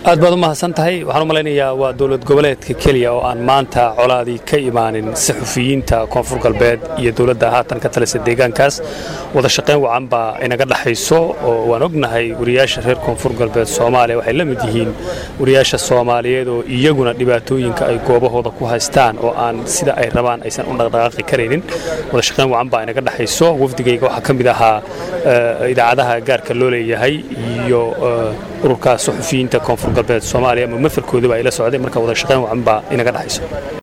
aad baad u mahadsan tahay waxaan u malaynayaa waa dowlad goboleedka keliya oo aan maanta colaadii ka imaanin saxufiyiinta koonfur galbeed iyo dowladda haatan ka talisa deegaankaas wada shaqayn wacan baa inaga dhexayso oo waan ognahay wariyaasha reer koonfur galbeed soomaaliya waxay la mid yihiin wariyaasha soomaaliyeed oo iyaguna dhibaatooyinka ay goobahooda ku haystaan oo aan sida ay rabaan aysan u dhaqdhaqaaqi karaynin wada shaqayn wacan baa inaga dhexayso wafdigayga waxaa ka mid ahaa idaacadaha gaarka loo leeyahay iyo ururka saxufiyiinta koonfur galbeed soomaaliya ama mafarkoodaba ay la socday marka wada shaqayn wacan baa inaga dhexayso